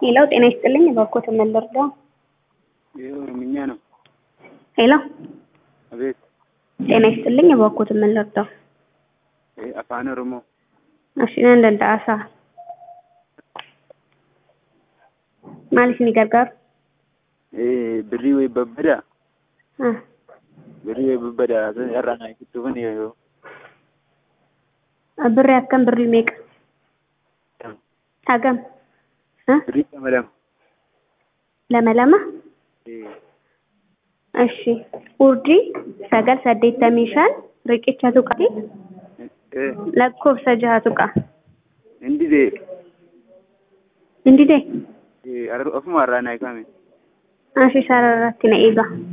ሄሎ ጤና ይስጥልኝ እባክዎትን ምን ልርዳው? ይህ ኦሮምኛ ነው። ሄሎ አቤት። ጤና ይስጥልኝ እባክዎትን ምን ልርዳው? ይህ አፋን ኦሮሞ እሺ nan danda'a saa maaliif ni gargaaru? Eh, birrii wayii babbadaa Ah, birrii wayii babbadaa irraa naa ibsuufan yoo birrii akkam birrii meeqa? hagam? Ah, birrii lama lama. lama lama? Eh, እሺ urjii sagal saddeettamii shan riqicha tuqati eh, lakkoofsa jaha tuqa hindi dee indidee eh, ofuma irraa naa ibsame. ashi sararratti na eega